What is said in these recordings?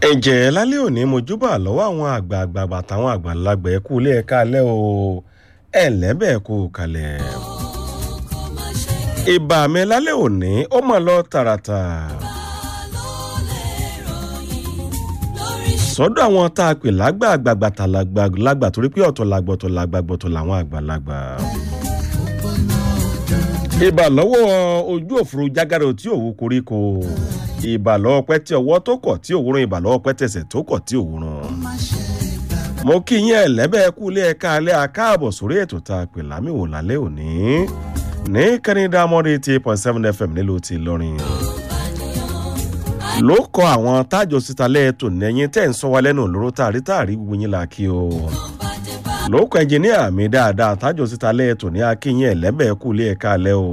ẹ̀jẹ̀ lálẹ́ òní mojúbà lọ́wọ́ àwọn àgbààgbà àtàwọn àgbàlagbà ẹ̀kú ilé ẹ̀ka alẹ́ o ẹ̀ lẹ́bẹ̀ kú kalẹ̀. ìbà mi lálẹ́ òní ó mọ̀ lọ tààràtà. sọ́dọ̀ àwọn tá a pè lágbààgbà tàlágbà torí pé ọ̀tọ̀ làgbà ọ̀tọ̀ làgbà ọ̀tọ̀ làwọn àgbàlagbà. ìbà lọ́wọ́ ojú òfurufú jágàrò tí òwú koríko ìbà lọ́wọ́ pẹ́ tí ọwọ́ tó kọ̀ tí òwúrọ̀ ìbà lọ́wọ́ pẹ́ tẹ̀sẹ̀ tó kọ̀ tí òwúrọ̀. mo kí yín ẹ̀lẹ́bẹ̀ kú ilé ẹ̀ka alẹ́ akáàbọ̀ sórí ètò tá a pè lámìwò lálẹ́ òní ní kẹ́nìdá mọ́rí ti point seven fm nílùú ti lọ́rin. ló kọ àwọn tájọ síta lẹ́ẹ̀tò nẹ́yìn tẹ́ ń sọ wa lẹ́nu lóró tààrí tààrí gbogbo yín la kí o. ló kọ ẹnjìníà mi dáadáa tájọ síta lẹ́ẹ̀tò ní akínyìn ẹ̀lẹ́bẹ̀ kú ilé ẹ̀ka alẹ́ o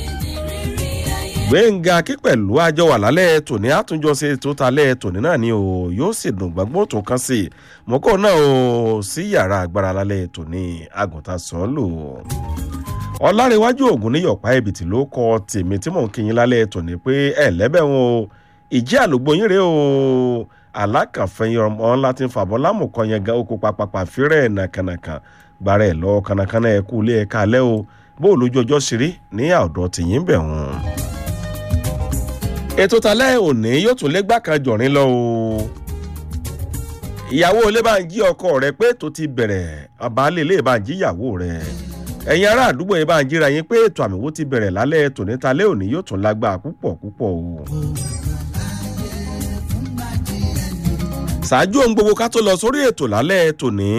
gbẹ̀ngà kí pẹ̀lú àjọ wà lálẹ́ tòní àtúnjọṣe tó ta lẹ́ tòní náà ni o yóò sì dùn gbàgbọ́ tó kàn sí i mọ́kọ́ náà o sí yàrá agbára lálẹ́ tòní àgùntàn sọ́ọ́lù. ọ̀làríwájú ògùn níyọ̀pá ẹ̀bìtì ló kọ tèmi tí mò ń kíyìn lálẹ́ tòní pé ẹ̀ lẹ́bẹ̀ wọn o ìjẹ́ àlùgbò yín rèé o alákànfẹ́yìn ọmọ ńlá ti ń fàbọ̀ lámùkọ yẹn gan oko papapa fírẹ̀ nàkànàkàn gbàrà ẹ̀ lọ kànàkànà ẹ̀ kú ilé ẹ̀ka alẹ́ o bó o lójú ọjọ́ ṣeré ní àọ̀dọ̀ tìyín bẹ̀ wọ́n ètò talẹ́ òní yóò tún lé gbàkan jọ̀rin lọ o ìyàwó ilé bá ń jí ọkọ rẹ pé tó ti bẹ̀rẹ̀ àbálẹ̀ ilé bá ń jí ìyàwó rẹ ẹ̀yin ará àdúgbò yẹn bá ń jíra yín pé ètò àmìwò ti bẹ̀rẹ̀ lálẹ́ tòní talẹ́ òní yóò tún lágbá púpọ̀ púpọ̀ o. ṣáájú ohun gbogbo ká tó lọ sórí ètò lálẹ́ tòní.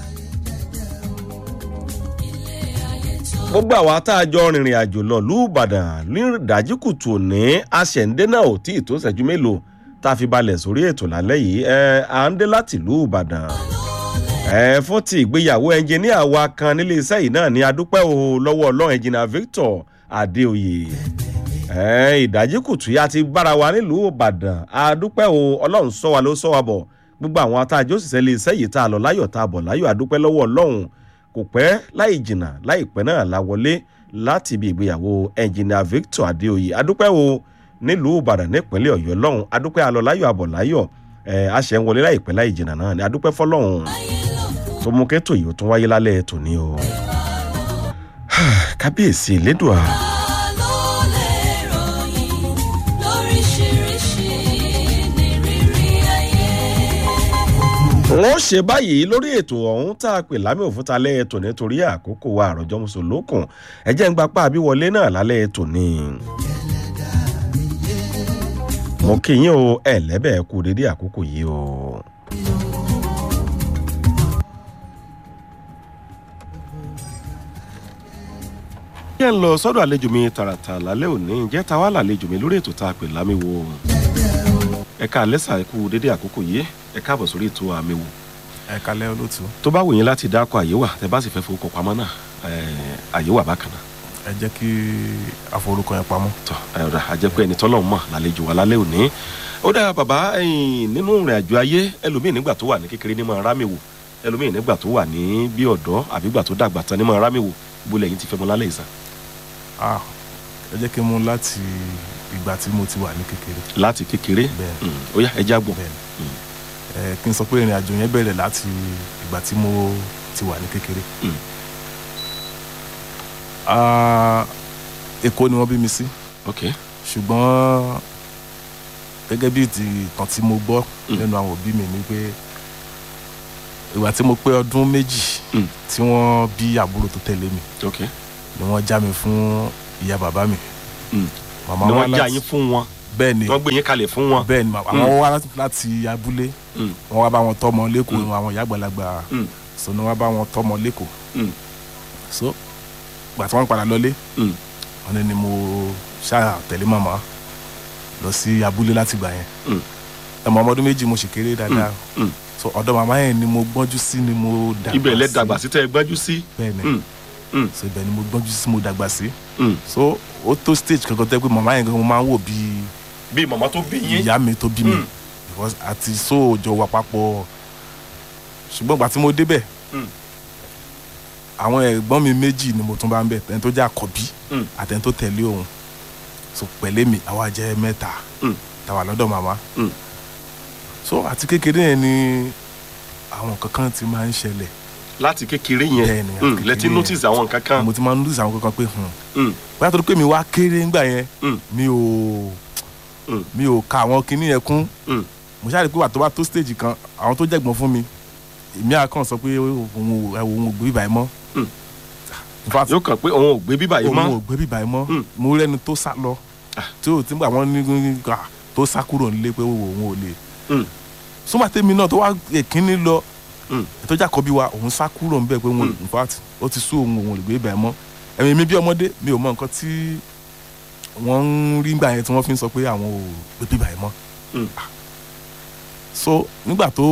gbogbo àwa tá a jọ rìnrìn àjò lọ lùbàdàn ní ìdájí kùtù òní aṣẹ̀ǹdé náà ò tí ì tó ṣẹ́jú mélòó tá a fi balẹ̀ sórí ètò lálẹ́ yìí ẹ à ń dé láti lùbàdàn. ẹ fún ti ìgbéyàwó ẹnjìníà wa kan nílé iṣẹ́ yìí náà ní adúpẹ́ o lọ́wọ́ ọlọ́run ẹnjìnà victor adéoyè. ẹ ìdájí kùtù yá ti bára wa nílùú ìbàdàn adúpẹ́ o ọlọ́run sọ wa ló sọ wa bọ̀ gbogbo àwọn atájọ́ òṣìṣẹ́ ilé iṣẹ́ yìí tá a lọ láyọ̀ tá a bọ̀ láyọ̀ adúpẹ́ lọ́wọ́ ọlọ́run kò pẹ́ láì jìnnà láìpẹ́ náà la wọlé láti ibi ìgbéyàwó ẹnjìnìà victor adéoyè adúpẹ́ o nílùú ìbàdàn nípínlẹ̀ ọ̀yọ́ lọ́hùn adúpẹ́ alọ́ láyọ̀ àbọ̀ láyọ̀ ẹ̀ àṣẹ ń wọlé láìpẹ́ láì jìnnà náà ni adúpẹ́ fọlọ́hùn tó mú kẹ́tò yìí ó tún wáyé lálẹ́ tòní o kábíyèsí lédùá. wọ́n ṣe báyìí lórí ètò ọ̀hún tá a pè lámì òfúta lẹ́ ètò nítorí àkókò wa àròjọ mùsùlùkùn ẹ̀jẹ̀ ń gbapá àbíwọlé náà lálẹ́ ètò ni. mo kí yín o ẹ lẹ́bẹ̀ẹ́ kú dédé àkókò yìí o. jẹ́ ń lọ sọ́dọ̀ àlejò mi tààràtà lálẹ́ òní ǹjẹ́ ta wá làlejò mi lórí ètò tá a pè lámì wo ẹ̀ka àlẹ́sà ẹ̀kú dédé àkókò yìí ẹ káàbọ̀ sórí ètò àmì wò. ẹ kalẹ́ olóòtú. tó bá wù yín láti dákọ àyè wà tẹ bá sì fẹ́ forúkọ pamọ́ náà àyè wà bákan náà. ẹ jẹ́ kí àforúkọ yẹn pamọ́. tọ ẹ rà àjẹpẹ́ ẹni tọ́lọ́ mọ̀ lálejò wa lálẹ́ òní. ó dára bàbá nínú ìrìn àjò ayé ẹlòmíì nígbà tó wà ní kékeré ní máa rámì wò ẹlòmíì nígbà tó wà ní bí ọ̀dọ́ àbí gbà tó dàgbà tán ní máa rámì wò ibo lẹ́yìn ti fẹ́ mọ lálẹ́ ìsà. ẹ jẹ́ kí n mú láti ìgbà tí mo ti wà ní kékeré. láti kékeré bẹ́ẹ̀ ó yá ẹ jágbọ́n. bẹ́ẹ̀ ẹ kí n sọ pé ìrìn àjò yẹn bẹ̀rẹ̀ láti ìgbà tí mo ti wà ní kékeré. Mm. Ah, èkó ni wọ́n bí mi sí ok ṣùgbọ́n gẹ́gẹ́ bí ti ìtàn tí mo gbọ́ Mm. lẹ́nu àwọn òbí mi ni pé ìgbà tí mo pé ọdún méjì Mm. tí wọ́n bí àbúrò tó tẹ̀lé mi ok ni wọ́n já mi fún ìyá bàbá mi. Mm. màmá ni wá wọ́n já láti- yín fún wọn bẹ́ẹ̀ ni wọ́n gbé yín kalẹ̀ fún wọn. bẹ́ẹ̀ ni màmá Mm. àwọn wá láti- láti abúlé Mm. wọ́n wá bá wọn tọ́mọ Mm. lẹ́kọ̀ọ́ àwọn ìyá àgbàlagbà Mm. so ni wọ́n bá wọn tọ́mọ lẹ́kọ̀ọ́ Mm. so gbà tí wọ́n padà lọlé Mm. wọ́n ní ni mo ṣáà tẹ̀lé màmá lọ sí abúlé láti gbà yẹn Mm. ẹmọ ọmọ ọdún méjì mo sì kéré dáadáa Mm. so ọ̀dọ̀ màmá yẹn ni mo gbọ́njú sí ni mo dàgbà ibẹ̀ lẹ sí. dàgbà sí tẹ́ ẹ gbájú sí. bẹ́ẹ̀ ni Mm. Mm. so ibẹ̀ ni mo gbọ́njú sí mo dàgbà sí Mm. so ó tó stage kankan tẹ́ pé màmá yẹn gan mo máa ń wò bíi bí màmá tó bí yín. ìyá mi tó bí mi Mm. because àti sóòjọ wà papọ̀ ṣùgbọ́n ìgbà tí mo débẹ̀ Mm. àwọn ẹ̀gbọ́n mi méjì ni mo tún bá ń bẹ̀ ẹni tó jẹ́ àkọ́bí Mm. àtẹni tó tẹ̀lé òun so pẹ̀lẹ́ mi àwa jẹ́ mẹ́ta Mm. tàwa lọ́dọ̀ màmá Mm. so àti kékeré yẹn ni àwọn kankan ti máa ń ṣẹlẹ̀ láti kékeré yẹn Bẹ́ẹ̀ni, àti Mm, kékeré lẹ́tí yẹn. notice àwọn nǹkan kan mo ti máa ń lùsì àwọn kankan pé hùn Mm, bóyá torí pé mi wá kéré ńgbà yẹn Mm. mi ò Mm. mi ò ka àwọn kinní yẹn kún Mm. mo ṣáà rí i pé wà tó bá tó stage kan àwọn tó jẹ̀gbọ́n fún mi èmi àkàn sọ pé òun ò òun ò gbé bíbá yẹn mọ́ Mm. in fact yóò kàn pé òun ò gbé bíbà yìí òun mọ́ ò gbé bíbá yẹn mọ́ Mm. mo rẹ́ni tó sá lọ Ah. tí ò tí ń gbà wọ́n ní gbà tó sá kúrò nílé pé òun ò lè Mm, súnmọ́ tèmi náà tó wá èkínní lọ Mm. ìtọ́jà kọ́bí wa òun sá kúrò níbẹ̀ pé òun Mm. in fact ó ti sú òun òun ò lè gbé bíbá yẹn mọ́ ẹ̀mí mi bí ọmọdé mi ò mọ nǹkan tí wọ́n ń rí gbà yẹn tí wọ́n fi ń sọ pé àwọn ò gbé bíbá yẹn mọ́ Mm. so nígbà tó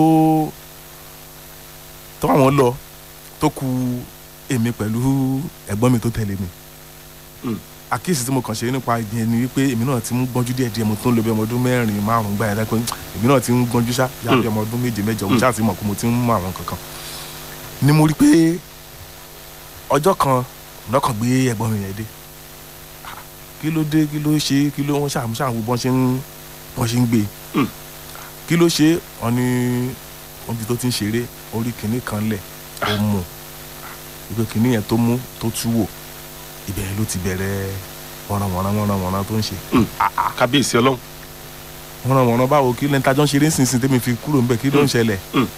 tó àwọn lọ tó ku èmi pẹ̀lú ẹ̀gbọ́n mi tó tẹ̀lé mi Mm. àkíyèsí tí mo kàn ṣe nípa ìyẹn ni wípé èmi náà ti ń gbọ́njú díẹ̀ díẹ̀ mo tó ń lo bí ọmọ ọdún mẹ́rin márùn-ún gbà yẹn dápẹ́ èmi náà ti ń gbọ́njú ṣá yá bí ọmọ ọdún méje mẹ́jọ mo Mm. ṣáà ti mọ̀ pé mo ti ń mọ àwọn kankan ni mo rí pé ọjọ́ kan lọ́kàn gbé ẹ̀gbọ́n mi yẹn dé Ah, kí ló dé kí ló ṣe kí ló wọ́n ṣàmú ṣàmú bọ́n ṣe ń bọ́n ṣe ń gbé Mm. kí ló ṣe wọ́n ní omi tó ti ń ṣeré orí kìnní kan lẹ̀ ó mú ìgbé kìnní yẹn tó mú tó tú wò ibẹ̀ yẹn ló ti bẹ̀rẹ̀ wọ̀nàwọ̀nà wọ̀nàwọ̀nà tó ń ṣe mm. kábíyèsí ọlọ́run wọ̀nàwọ̀nà báwo kí lẹ́ńtà jọ ń ṣeré nísinsìnyí tẹ́mi fi kúrò ńbẹ̀ kí ló ń ṣẹlẹ̀ Mm.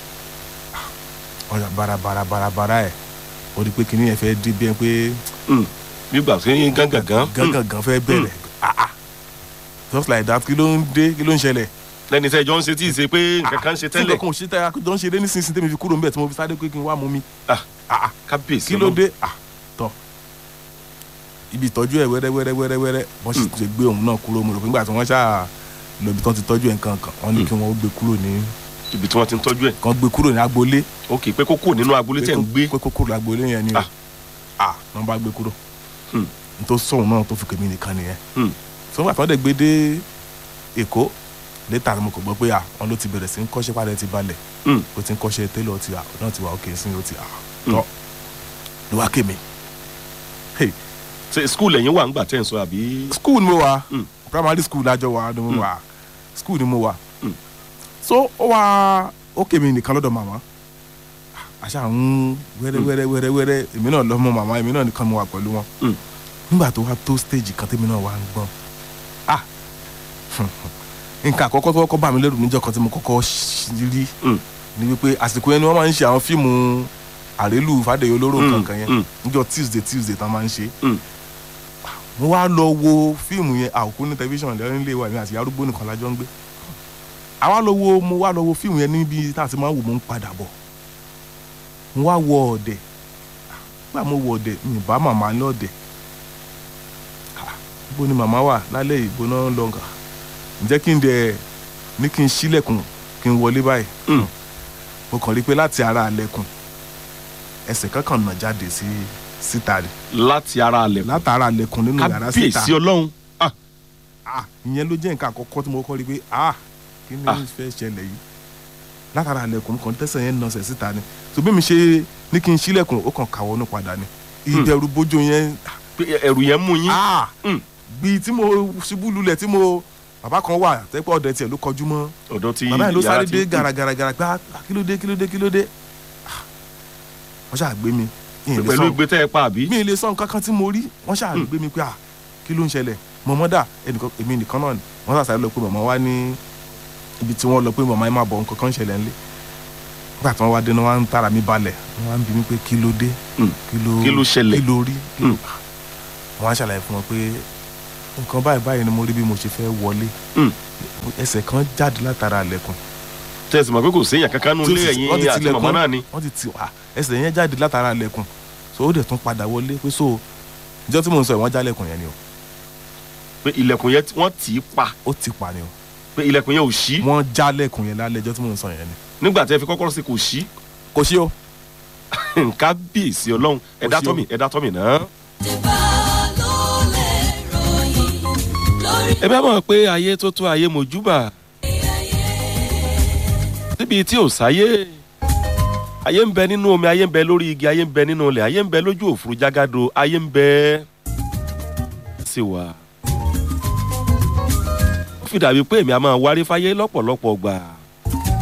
ọ̀yà barabarabara ẹ̀ ó di pé kìnní yẹn fẹ́ dé bí ẹ pé Mm, gbígbà tó yín gángan gángan fẹ́ bẹ̀rẹ̀ ah ah just like that kí ló ń dé kí ló ń ṣẹlẹ̀ lẹ́ni tẹ́ jọ ń ṣe tí ì ṣe pé nǹkan kan ń ṣe tí tẹ́lẹ̀ nǹkan kan ò ṣe tẹ́ àjọ ń ṣeré nísinsìnyí tẹ́mi fi kúrò ńbẹ̀ tí mo fi sáré pé kí n wá mú mi Ah, ah ah kábíyèsí kí ló ọlọ́run dé ah tọ ibi ìtọ́jú ẹ̀ wẹ́rẹ́ wẹ́rẹ́ wẹ́rẹ́ wẹ́rẹ́ wọ́n sì ti gbé òun náà kúrò mo rò pé nígbà tí wọ́n ṣáà lọ ibi tí wọ́n ti tọ́jú ẹ̀ nǹkan kan wọ́n ní kí wọ́n gbé kúrò ní ibi tí wọ́n ti ń tọ́jú ẹ̀ kàn gbé kúrò ní agboolé ok pé kó kúrò nínú agboolé tẹ̀ ń gbé pé kó kúrò agboolé yẹn ni o Ah. ah wọ́n bá gbé kúrò Hmm. n tó sọ̀hún náà tó fi kèmí nìkan nìyẹn Hmm. so nígbà tí wọ́n dẹ̀ gbé dé Èkó létà ni mo kò gbọ́ pé à wọ́n ló ti bẹ̀rẹ̀ sí ń kọ́ṣẹ́ padà ti balẹ̀ Hmm. ó ti ń kọ́ṣẹ́ télọ̀ ti à náà ti wà òkè sí ó ti à Hmm. tọ́ ló wá kèmí hey ṣe skul ẹ̀yìn wà ń gbà tẹ́ ń sọ àbí. school ni mo wà Mm. primary school lájọ wà ni mo Mm. wà school ni mo wà Mm. so ó wá ó kèmí nìkan lọ́dọ̀ màmá àṣà ń wẹ́rẹ́ wẹ́rẹ́ wẹ́rẹ́ wẹ́rẹ́ èmi náà lọ́mọ màmá èmi náà nìkan mo wà pẹ̀lú wọn Mm. nígbà tó wá tó stage kan tèmi náà wà ń gbọ́n ah nǹkan àkọ́kọ́ tó kọ́kọ́ bà mí lẹ́rù níjọ́ kan tí mo kọ́kọ́ ṣ- rí Mm. ni wípé àsìkò yẹn ni wọ́n máa ń ṣe àwọn fíìmù àrélù fàdéyé olóró Mm, kankan yẹn mm. níjọ́ tuesday tuesday tán máa ń ṣe Mm. mo wá lọ wo fíìmù yẹn àwòkú ní tẹlifíṣàn lẹ́yìn ilé wa mi àti arúgbó nìkan lájọ ń gbé àwa lọ wo mo wá lọ wo fíìmù yẹn níbi tá a ti máa ń wò mo ń padà bọ̀ mo wá wọ ọ̀dẹ̀ nígbà mo wọ ọ̀dẹ̀ mi ì bá màmá ní ọ̀dẹ̀ Ah, ibo ni màmá wà lálẹ́ ìbò náà ń lọ nǹkan ǹjẹ́ kí n dẹ̀ ní kí n ṣílẹ̀kùn kí n wọlé báyìí Mm. mo kàn rí i pé láti ara àlẹ̀kùn ẹsẹ̀ kankan nà jáde sí síta rẹ̀ láti ara alẹ̀ látara àlẹ̀kùn nínú yàrá síta kábíyèsí ọlọ́run ah ah ìyẹn ló jẹ́ nǹkan àkọ́kọ́ tí mo kọ́ rí pé ah kí ni Ah. fẹ́ ṣẹlẹ̀ yìí látara àlẹ̀kùn kan tẹ̀sán yẹn nọ̀sẹ̀ síta ni tó bí mi ṣe ní kí n ṣílẹ̀kùn ó kàn kàwọ́ ní padà ni ìbẹ̀rù bójú yẹn pé ẹ̀rù yẹn mú yín ah Mm. bíi tí mo ṣubú lulẹ̀ tí mo bàbá kan wà tẹ́pẹ́ ọ̀dẹ tiẹ̀ ló kọjú mọ́ ọ̀dọ̀ ti bàbá yẹn ló yàrá sáré ti- dé gàràgàràgàrà pé ah kí ló dé kí ló dé kí ló dé Ah, wọ́n ṣáà gbé mi ìyìn lè pẹ̀lú sọ ìgbé tẹ́ ẹ pa àbí. mi ì lè sọ nǹkan kan tí mo rí wọ́n ṣáà Mm. gbé mi pé à kí ló ń ṣẹlẹ̀ mọ̀mọ́ dà ẹnìkan èmi nìkan náà ni wọ́n ṣàṣàyẹ lọ pé mọ̀mọ́ wá ní ibi tí wọ́n lọ pé mọ̀mọ́ ẹ máa bọ̀ nǹkan kan ń ṣẹlẹ̀ ńlẹ̀ nígbà tí wọ́n wá dé náà wọ́n á ń tara mi balẹ̀ wọ́n á ń bi mí pé kí ló dé Mm. kí ló Kí ló ṣẹlẹ̀? kí ló rí kí ló Mm. wọ́n á ṣàlàyé fún wọn pé nǹkan báyìí báyìí ni mo rí bí mo ṣe fẹ́ wọlé Mm. ẹsẹ̀ kan jáde látara àlẹ̀kùn tẹ̀sí mọ̀ pé kò séèyàn kankan nù tí ó lé sì- wọ́n ti ẹ̀yìn àti tilẹ̀kùn. màmá náà ni. wọ́n ti tì wá ẹsẹ̀ yẹn jáde látara àlẹ̀kùn so ó dẹ̀ tún padà wọlé pé so ìjọ tí mò ń sọ yìí wọ́n jálẹ̀kùn yẹn ni o pé ilẹ̀kùn yẹn wọ́n tì í pa ó ti pa ni o pé ilẹ̀kùn yẹn ò ṣí wọ́n jálẹ̀kùn yẹn lálẹ́ ìjọ tí mò ń sọ yẹn ni nígbà tẹ́ fi kọ́kọ́rọ́ sí kò ṣí kò sí o nǹkan bíyèsí ọlọ́run ẹ̀dá sí o. tọ́mì ẹ̀dá tọ́mì náà. Tẹ̀bá ló lè ròyìn lórí ẹ bá mọ̀ pé ayé tó tó ayé mojúbà síbi tí ò sáyé ayé ń bẹ nínú omi ayé ń bẹ lórí igi ayé ń bẹ nínú ilẹ̀ ayé ń bẹ lójú òfurufú jágàdo ayé ń bẹ sí wa. ó fi dàbí pé èmi a máa wárí fáyé lọ́pọ̀lọpọ̀ gbà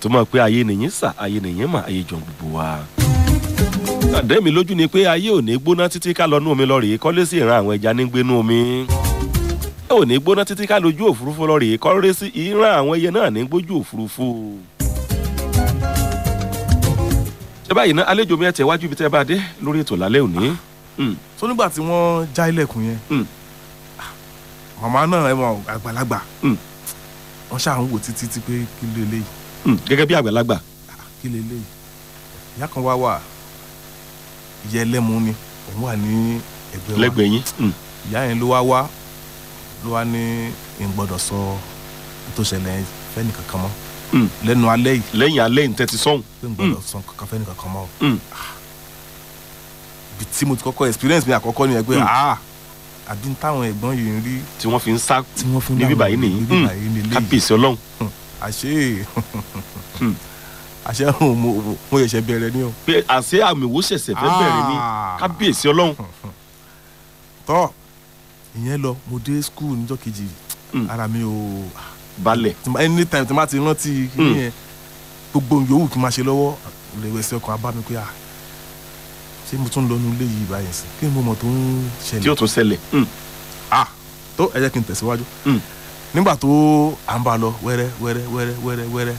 tó mọ̀ pé ayé nìyí sà ayé nìyí mà ayé jọ gbogbo wa. àdé mi lójú ni pé ayé ò ní gbóná títí ká lọ nú omi lọ rèé kọ́lé sí ìran àwọn ẹja ní gbénú omi. ayé ò ní gbóná títí ká lójú òfurufú lọ rèé kọ́lé sí ìran àwọn ẹyẹ náà ní gbójú òfurufú. ṣé báyìí ná àlejò mi ẹ̀ tẹ̀ wájú ibi tẹ́ bá dé lórí ètò lálẹ́ òní. Mm, so nígbà tí wọ́n já ilẹ̀kùn yẹn Mm. màmá náà ẹ mọ àgbàlagbà Mm. wọ́n ṣáà ń wò títí tí pé kí ló eléyìí mm, gẹ́gẹ́ bí àgbàlagbà. kí ló eléyìí ìyá kan wá wà ìyá ẹlẹ́mu ni òun wà ní ẹgbẹ́ wa lẹ́gbẹ̀ẹ́ yín. Mm, ìyá yẹn ló wá wá ló wá ní n gbọ́dọ̀ sọ tó ṣẹlẹ̀ fẹ́ni kankan mọ́ mm. lẹ́nu alẹ́ yìí lẹ́yìn alẹ́ ní tẹ́tí sọ́hùn. pé n gbọ́dọ̀ sọ kankan fẹ́ni kankan mọ́ Mm. ibi tí mo ti kọ́kọ́ experience mi àkọ́kọ́ ni ẹ pé Mm. ah àbí táwọn ẹ̀gbọ́n yìí ń rí tí wọ́n fi ń sá tí wọ́n fi ń níbí dáhùn báyìí nìyí níbí Mm. báyìí nílé yìí kábíyèsí ọlọ́run. àṣé Hmm. àṣé mo mo mo ṣẹ̀ṣẹ̀ bẹ̀rẹ̀ ni o. pé àṣé àmì ìwò ṣẹ̀ṣẹ̀ fẹ́ bẹ̀rẹ̀ ni Ah. kábíyèsí ọlọ́run. tọ́ ìyẹn lọ mo dé school níjọ́ kejì Hmm. ara mi ò balẹ̀. tí ma- anytime tí ma ti rántí Hmm. kíní yẹn gbogbo yòówù kí n máa ṣe lọ́wọ́ ìrẹ̀wẹ̀sì ọkàn abá mi pé à ṣé mo tún lọ nu ilé yìí báyìí sí kí ni mo mọ̀ tó ń tí ó ṣẹlẹ̀ tún ṣẹlẹ̀. Mm, ah tó ẹ jẹ́ kí n tẹ̀síwájú mm, nígbà tó à ń bá a lọ wẹ́rẹ́ wẹ́rẹ́ wẹ́rẹ́ wẹ́rẹ́ wẹ́rẹ́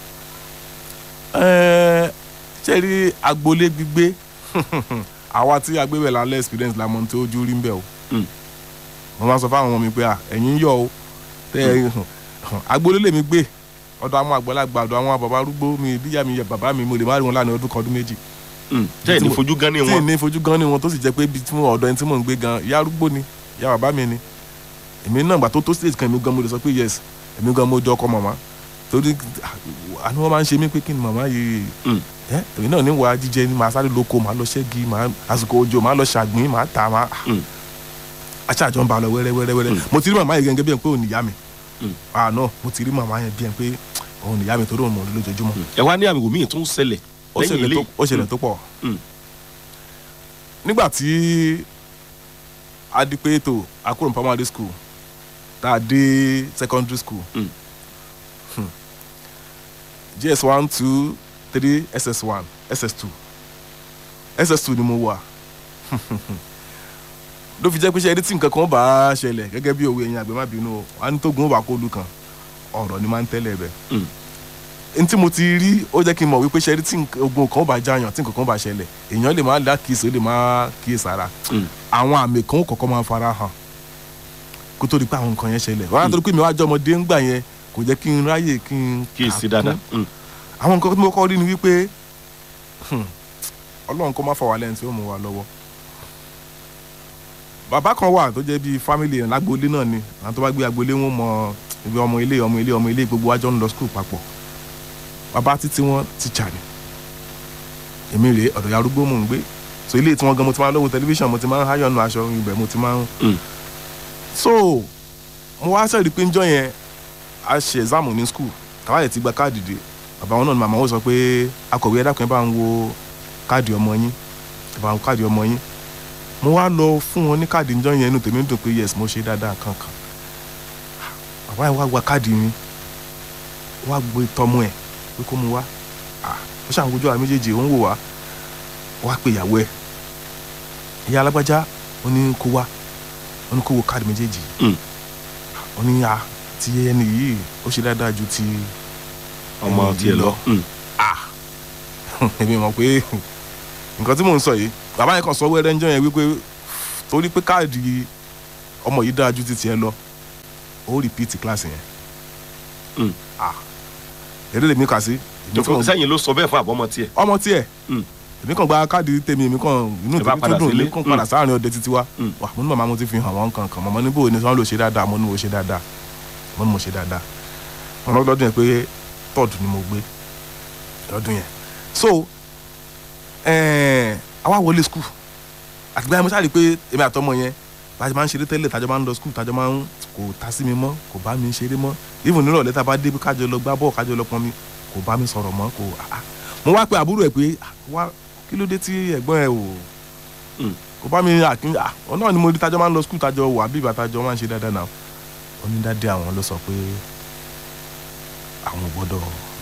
ẹ̀ẹ́ ṣe rí agboolé gbígbé àwa tí agbébẹ̀ lálẹ́ experience la mọ̀ tí ojú rí ń bẹ̀ o mm. mo máa sọ fáwọn ọmọ mi pé à ẹ̀yin yọ̀ o tẹ́ ẹ agboolé lèmi gbé ọ̀dọ̀ àwọn àgbàlagbà ọ̀dọ̀ àwọn bàbá arúgbó mi bíyà mi yẹ bàbá mi mo lè má rí wọn láàrin ọdún kan ọdún méjì Mm. tẹ́ ẹ̀ ní fojú gan ní tí ì wọn. ní fojú gan ni wọn tó sì jẹ́ pé ibi tí mo ọ̀dọ̀ ẹni tí mò ń gbé gan ìyá arúgbó ni ìyá bàbá mi ni èmi náà gbà tó tó stage kan èmi gan mo lè sọ pé yes èmi gan mo jọ ọkọ màmá torí àní wọn máa ń ṣe mí pé kí ni màmá yìí Mm. ẹ èmi náà ní wàá jíjẹ ni màá sáré lóko màá lọ ṣẹ́gi màá àsìkò òjò màá lọ ṣàgbín màá tà màá Mm. aṣáájọ ń ba lọ wẹ́rẹ́ wẹ́rẹ́ wẹ́rẹ́ Mm. mo ti rí màmá yìí gẹ́gẹ́ bí ẹ̀ pé òun nìyá mi Mm. àná mo ti rí màmá yẹn bí ẹ̀ pé òun nìyá mi torí òun mọ̀ ní lójoojúmọ́ Mm. ẹ wá ní àmì ìwò míì tún ṣẹlẹ̀ ó lẹ́yìn ṣẹlẹ̀ ilé. tó- ó ṣẹlẹ̀ tó pọ̀ Mm. nígbà tí a di pé tó a kúrò ní primary school tá a dé secondary school Mm. Hmm. gs one two three ss one ss two ss two ni mo wà ló fi jẹ́ pé ṣe ẹni tí nǹkan kan bá ṣẹlẹ̀ gẹ́gẹ́ bí òwe ẹ̀yin àgbẹ̀ má bínú o wà ní tógun ó bá kó lu kan ọ̀rọ̀ ni máa ń tẹ́lẹ̀ bẹ́ẹ̀ Mm. n tí mo ti rí ó jẹ́ kí n mọ̀ wípé ṣe ẹni tí nǹkan- ogun kan ó bá jáyàn tí nǹkan kan bá ṣẹlẹ̀ èèyàn lè má lákìsí ó lè má kíyèsára Mm. àwọn àmì kan ó kọ̀ọ̀kan máa fara hàn kó tó di pé àwọn nǹkan yẹn ṣẹlẹ̀ wọ́n á tó di pé mi wá jọ ọmọdé ńgbà yẹn kò jẹ́ kí n ráyè kí n kí èsì kà dáadáa. kún. Mm. àwọn nǹkan tí mo kọ́ rí ni wípé hmm, ọlọ́run kó má fà wá lẹ́yìn tí ó mú wa lọ́wọ́ bàbá kan wà tó jẹ́ bíi fámìlì yẹn lágboolé náà ni àwọn tó bá gbé agboolé wọn mọ ibi ọmọ ilé ọmọ ilé ọmọ ilé gbogbo wa jọ ń lọ skul papọ̀ bàbá títí wọn tíṣà ni èmi rèé ọ̀dọ̀ ya arúgbó mò ń gbé so ilé tí wọ́n gan mo ti máa ń lọ́wọ́ tẹlifíṣàn mo ti máa ń háyọ̀nù aṣọ ibẹ̀ mo ti máa ń Mm. so mo wá sẹ́ẹ̀rí pé njọ́ yẹn a ṣe exam ní skul káwáyé ti gba káàdì dé bàbá wọn náà ni màmá wọn sọ pé akọ̀wé ẹ dákun ẹ bá ń wo káàdì ọmọ yín ẹ bá ń wo káàdì ọmọ yín mo wá lọ fún wọn ní káàdì njọ́ yẹn inú tèmi dùn pé yes mo ṣe dáadáa kankan bàbá yẹn wá gba káàdì mi wá gbé tọmọ ẹ pé kó mu wá Ah, ó ṣàn wojú àwọn méjèèjì ó ń wò wá wá pé ìyàwó ẹ ìyá alágbájá ó ní kó wá ó ní kó wo káàdì méjèèjì Mm. ó ní a ti ẹni yìí ó ṣe dáadáa ju ti ọmọ ẹni tiẹ̀ yìí lọ. Mm. èmi mọ̀ pé nǹkan tí mò ń sọ yìí bàbá yẹn kàn sọ wẹ́rẹ́ ńjọ́ yẹn wípé torí pé káàdì ọmọ yìí dáa ju ti tiẹ̀ lọ ó rìpíìtì kíláàsì yẹn Mm. Ah, eré lèmi kà sí èmi kàn- sẹ́yìn ló sọ bẹ́ẹ̀ fún àbọ̀mọ tiẹ̀. ọmọ tiẹ̀ Mm. èmi kàn gba káàdì tèmi èmi kàn inú Ẹ bá tèmi padà tó dùn sílé. èmi kàn padà Mm. sáàrin ọdẹ títí wá Mm. wà mo ní màmá mo ti fi hàn wọ́n kankan mọ̀mọ́ níbo ni wọ́n lò ṣe dáadáa mo ní mo ṣe dáadáa mo ní mo ṣe dáadáa wọn lọ́dún yẹn pé tọ́ọ̀dù ni mo gbé lọ́dún yẹn so ẹ̀ẹ́n, àwa wọlé skul àtìgbà yẹn mo sáré pé èmi àtọmọ yẹn bájọ máa ń ṣeré tẹ́lẹ̀ tájọ máa ń lọ skul tájọ máa ń kò ta sí mi mọ́ kò bá mi ṣeré mọ́ even nírọ̀lẹ́ tá a bá dé kájọ lọ gbá bọ́ọ̀ kájọ lọ pọn mi kò bá mi sọ̀rọ̀ mọ́ kò ah, ah. mo wá pe àbúrò ẹ̀ pé ah, wá kí ló dé tí ẹ̀gbọ́n ẹ̀ ò Mm. kò bá mi àkín à ọ náà ni mo rí tájọ máa ń lọ skul tájọ wà bí ìgbà tájọ máa ń ṣe dáadáa náà onídàádé àwọn ló sọ pé àwọn ò gbọ́dọ̀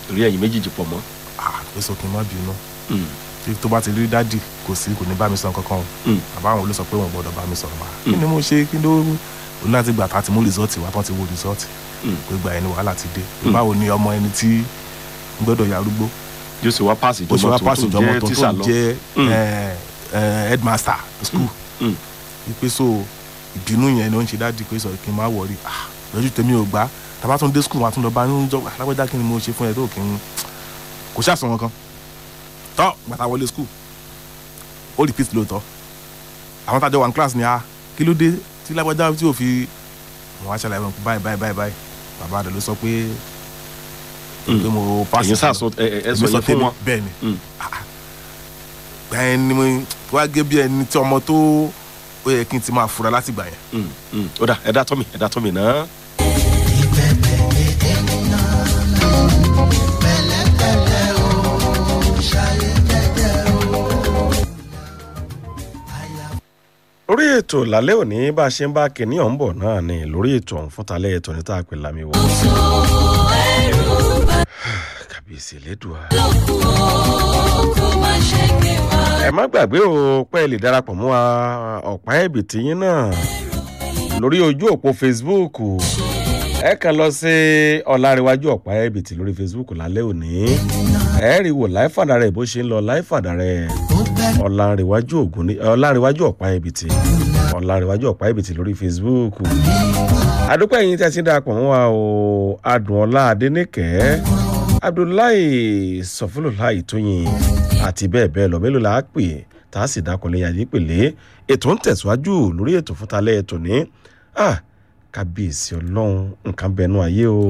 torí ẹ̀yin méjèèjì pọ̀ mọ́. ah pé sọ kí n má bínú Mm, tí tó bá ti rí dádì kò sí kò ní bá mi sọ kankan o mm, bàbá àwọn ló sọ pé wọn gbọ́dọ̀ bá mi sọ̀rọ̀ wá kí ni mo ṣe kí ló o ní láti gbà tá a ti mú rìsọ́ọ̀tì wá tán ti wo rìsọ́ọ̀tì mm. pé gba ẹni wàhálà ti dé Mm. báwo ni ọmọ ẹni tí ń gbọ́dọ̀ yarúgbó yóò sì wá páàsì bó ṣe ìjọba wá tó pàṣẹ tó ìjọmọ jẹ́ tó tíṣà tó lọ. jẹ́ Mm. eh, eh, headmaster school Mm, wípé so ìbínú yẹn ló ń ṣe dádì pé sọ kí n má wọrí ah lójú tèmi ò gbá tàbá tún dé school wọn tún lọ bá ń jọ alágbèjà kí ni mo ṣe fún ẹ tó kí n kò ṣàṣọ wọn kan tọ́ gbàtà wọlé school ó repeat lóòótọ́ àwọn tájọ wà ní class ni a kí ló dé tí lágbájá tí ò fi wọn á ṣàlàyé wọn báyìí báyìí báyìí báyìí bàbá rẹ ló sọ pé Mm. pé mo pass ẹ̀yin sàṣọ ẹ ẹ- ẹ sọ èmi yẹn fún tèmi, wọn. bẹ́ẹ̀ ni Mm, gbẹ̀yìn ni mo wá gé bí ẹni tí ọmọ tó ó yẹ kí n ti máa fura láti gbà yẹn. mm, mm. ó dà ẹ dá tọ́ mi ẹ dá tọ́ mi náà. lórí ètò lálẹ́ òní bá a ṣe ń bá kìnní ọ̀hún bọ̀ náà ni lórí ètò ọ̀hún fún talẹ́ ètò ní tá a pè lámì wọ. tó ẹrù bá kàbíyèsí lédùá. lókun o kó má ṣe gbé wá. ẹ má gbàgbé o pé ẹ lè darapọ̀ mọ́ wa ọ̀pá ẹ̀bì tiyín náà lórí ojú òpó facebook ẹ kàn lọ sí ọ̀làríwájú ọ̀pá ẹ̀bì tí lórí facebook lálẹ́ òní ẹ rí wò láìfàdà rẹ̀ bó ṣe ń lọ láìfàdà rẹ̀ ọ̀làríwájú ògùn ní ọ̀làríwájú ọ̀pá ẹ̀bì tí ọ̀làríwájú ọ̀pá ẹ̀bì tí lórí facebook àdúpẹ́ yìí tẹ́ ti ń darapọ̀ mọ́ wa o adùnọlá adẹ́nìkẹ́ abdullahi sọfúnlọ́láì tóyìn àti bẹ́ẹ̀ bẹ́ẹ̀ lọ mélòó la á pè tá a sì dákọ̀lé yàrá pèlè ètò ń tẹ̀síwájú lórí ètò fúntalẹ́ ètò ní ah kábíyèsí ọlọ́run nǹkan bẹnu ayé o.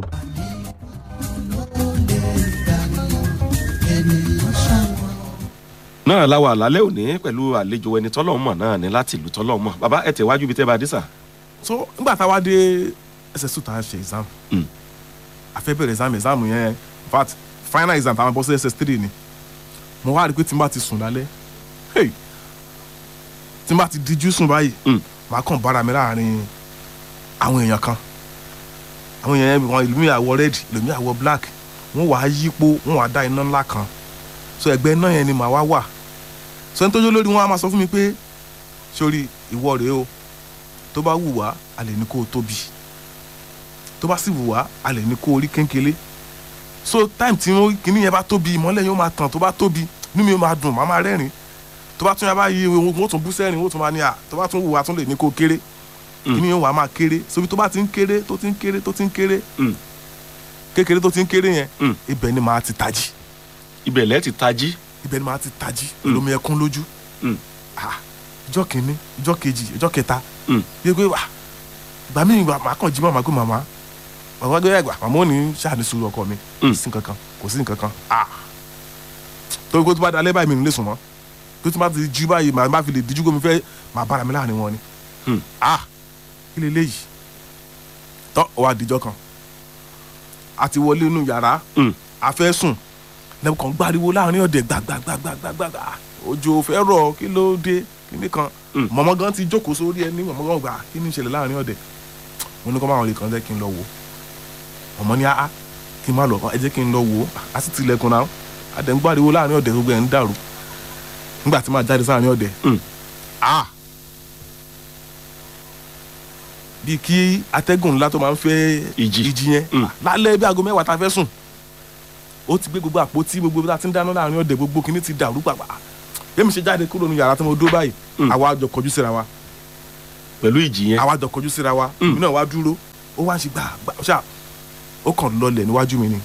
náà la wà lálẹ́ òní pẹ̀lú àlejò ẹni tọ́lọ́ mọ̀ náà ní láti ìlú tọ́lọ́ mọ̀ bàbá ẹ tẹ̀ wájú bíi tẹ́ bá dé sà. so nígbà tá a wá dé ss2 tá a ṣe exam Mm. a fẹ́ bẹ̀rẹ̀ exam exam yẹn in fact final exam táwọn bọ́ sí ss3 ni mo wá rí i pé tí n bá ti sùn lálẹ́ hey tí n bá ti díjú sùn báyìí Mm. màá kàn bára mi láàrin àwọn èèyàn kan àwọn èèyàn yẹn wọn ìlú mi àwọ̀ red ìlú mi àwọ̀ black wọ́n wàá yípo wọ́n wàá dá iná ńlá kan so ẹgbẹ́ iná yẹn ni màá wá wà so ẹni tó jó lórí wọn á máa sọ fún mi pé sórí ìwọ rèé o tó bá wù wá a lè ní kó o tóbi tó bá sì wù wá a lè ní kó o rí kéńkélé so time tí wọn kìíní yẹn bá tóbi ìmọ́lẹ̀ yóò máa tàn tó bá tóbi inú mi yóò máa dùn màá máa rẹ́rìn tó bá tún yà bá yí wọn tún bú sẹ́rìn wọn tún máa ní à tó bá tún wù wá tún lè ní kó o kéré Mm. kìíní yóò wá máa kéré sobi tó bá ti ń kéré tó ti ń kéré tó ti ń kéré Mm. kékeré tó ti ń kéré yẹn Mm. ibẹ̀ ni màá ti tají ibẹ̀ lẹ́ ti tají. ibẹ̀ ni màá ti tají Mm. lómi ẹkún lójú Mm. Ah, ìjọ́ kìíní ìjọ́ kejì ìjọ́ kẹta Mm. yẹ pé wà gbà mí ìgbà màá kàn jí màmá pé màmá màmá gbé ẹgbà màmá ò ní ṣàní sùúrù ọkọ mi kò Mm. sí nǹkan kan kò sí nǹkan kan Ah. torí pé tó bá dalẹ́ báyìí mi ò ní lè sùn mọ́ pé tó bá ti jí báyìí màá má fi lè díjú gómi fẹ́ màá bára mi láàrin wọn ni Mm. Ah, kí lè léyìí tọ́ ọ wá dijọ́ kan a ti wọlé inú yàrá Mm. a fẹ́ sùn lẹ́nu kan gbariwo láàrin ọ̀dẹ̀ gbàgbàgbàgbàgbà òjò fẹ́ rọ̀ kí ló dé kíní kan Mm. mọ̀mọ́ gan ti jókòó sórí ẹni mọ̀mọ́ gan gbà kí ni ìṣẹ̀lẹ̀ láàrin ọ̀dẹ̀ mo ní kọ́ máa wọlé kan jẹ́ kí n lọ wò ó mọ̀mọ́ ní áá kí n má lọ ẹ jẹ́ kí n lọ wò ó a sì tilẹ̀kùn náà a dẹ̀ ń gbariwo láàrin ọ̀dẹ̀ gbogbo ẹ̀ ń dàrú nígbà tí màá jáde sáàrin ọ̀dẹ̀ Mm. ah bíi kí atẹ́gùn ńlá tó máa ń fẹ́ Ìjì. ìjì yẹn Mm. lálẹ́ bí aago mẹ́wàá ta fẹ́ sùn ó ti gbé gbogbo àpótí gbogbo bí a ti ń dáná láàrin ọ̀dẹ̀ gbogbo kìíní ti dàrú pàpà bẹ́ẹ̀ mi ṣe jáde kúrò ní yàrá tí mo dó báyìí Mm. àwa jọ kọjú síra wa pẹ̀lú ìjì yẹn. àwa jọ kọjú síra wa Mm. èmi náà wá dúró ó wá ń ṣe gbà gbà ṣá ó kàn lọlẹ̀ níwájú mi ni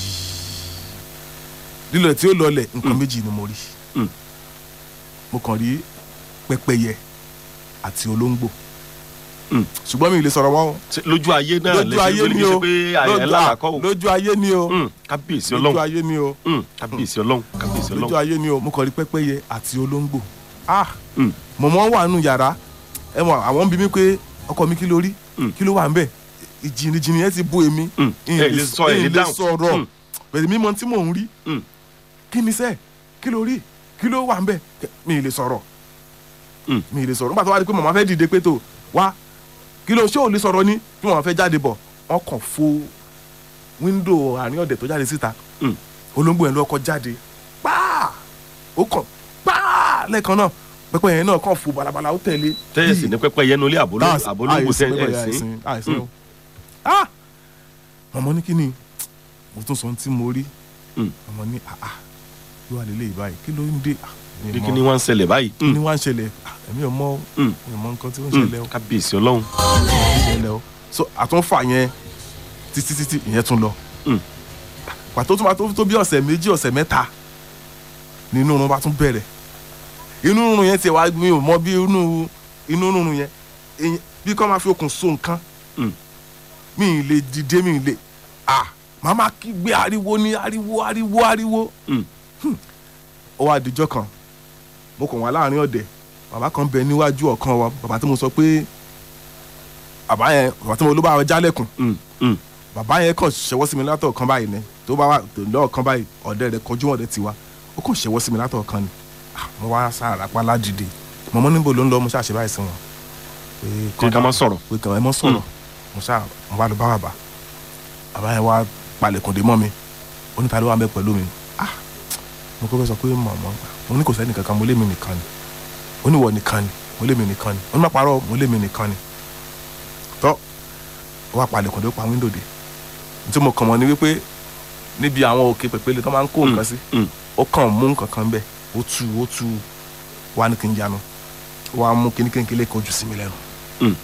lílọ tí ó lọlẹ̀ nǹkan Mm. méjì ni mo rí Mm. mo kàn rí pẹ́pẹ́yẹ àti olóńgbò Mm. ṣùgbọ́n mi ì lè sọ̀rọ̀ wọn o Ṣé lójú ayé náà lójú ayé ni o pé ẹ lójú- lálàkọ́ o. lójú ayé ni o Mm. kábíyèsí lójú ọlọ́run ayé ni o Mm. kábíyèsí ọlọ́run kábíyèsí lójú ọlọ́run. ayé ni o mo kàn rí pẹ́pẹ́yẹ àti olóńgbò ah Mm. mọ̀mọ́ wà nù yàrá ẹ mọ̀ àwọn ń bi mí pé ọkọ mi kí ló rí Mm. kí ló wà ń bẹ̀ ìjìnìjìnì yẹn ti bó èmi Mm. ẹ lè sọ ẹ lè dáhùn. sọ̀rọ̀ Mm. pẹ̀lú mímọ tí mò ń rí Mm. kí ni sẹ́ kí ló rí kí ló wà ń bẹ̀ mi ì lè sọ̀rọ̀ Mm. mi ì lè sọ̀rọ̀ nígbà tó wá di pé màmá fẹ́ dìde pé tó wá kí ló ṣé ò lè sọ̀rọ̀ ni bí màmá fẹ́ jáde bọ̀ wọ́n kàn fo wíńdò àárín ọ̀dẹ̀ tó jáde síta Mm. olóńgbò yẹn ló kọ́ jáde páà ó kàn páà lẹ́ẹ̀kan náà pẹ́pẹ́ yẹn náà kàn fò balabala ó tẹ̀lé tẹ́ẹ̀sì ní pẹ́pẹ́ yẹnu ilé àbólógbò That's- àbólógbò àìsí, tẹ́ pẹ́pẹ́ ẹ̀ yẹn sí. àìsí, àìsí Mm. o. Ah! mọ̀mọ́ ní kí ni mo tún sọ ohun tí mo rí Mm. mọ̀mọ́ ní àà yóò wà lélẹ̀ ìbáyìí kí ló ń dé Ah, mi ò bí mọ̀. kí ni wọ́n ń ṣẹlẹ̀ báyìí. kí ni wá ń ṣẹlẹ̀ Ah, èmi ò mọ̀ Mm. mi ò mọ̀ nǹkan tí ó ń Mm. ṣẹlẹ̀ o kábíyèsí ọlọ́run. ṣẹlẹ̀ o so àtúnfà yẹn títí títí ìyẹn tún lọ Mm. pàtó tó máa tó tó bí ọ̀sẹ̀ méjì ọ̀sẹ̀ mẹ́ta ni inú run bá tún bẹ̀rẹ̀ inú run yẹn ti wá mi ò mọ bí inú inú run yẹn èyí- bí kò máa fi okùn so nǹkan Mm. mi ì lè dìde mi ì lè ah màmá kígbe ariwo ní ariwo ariwo ariwo Mm. ó wá dijọ́ kan mo kàn wá láàrin ọ̀dẹ̀ bàbá kan bẹ níwájú ọ̀kan wa bàbá tí mo sọ pé bàbá yẹn bàbá tí mo ló bá wa jálẹ̀kùn Mm. Mm. bàbá yẹn kàn ṣẹwọ́ sí mi látọ̀ kan báyìí ni tó bá wà tó lọ́ọ̀ kan báyìí ọ̀dẹ rẹ̀ kọjú ọ̀dẹ tiwa ó kàn ṣẹwọ́ sí mi látọ̀ kan ni Ah, mo wá sára pa ládìde mọ̀mọ́ níbo ló ń lọ mo ṣàṣẹ báyìí sí wọn. pé kí ká má sọ̀rọ̀. pé kàn ẹ mọ́ sọ̀rọ̀ mo ṣá mo bá lọ bá bàbá bàbá yẹn wá palẹ̀kùn dé mọ́ mi ó ní ta ló wà bẹ́ẹ̀ pẹ̀lú mi ah mo kọ́ fẹ́ sọ pé mọ̀mọ́ mo ní kò sẹ́ni kankan mo lé mi nìkan ni ó ní wọ nìkan ni mo lé mi nìkan ni ó ní má parọ́ mo lé mi nìkan ni tọ́ ó wá palẹ̀kùn dé ó pa wíńdò dé tí mo kàn mọ́ ni wípé níbi àwọn òkè pèpele tó máa ń kó nǹkan sí Mm. ó kàn mú nǹkan kan bẹ́ẹ̀ ó tú ó tú wá ní kí n yanu ó wá mú kíní kéńkélé kan jù sí mi lẹ́nu Mm.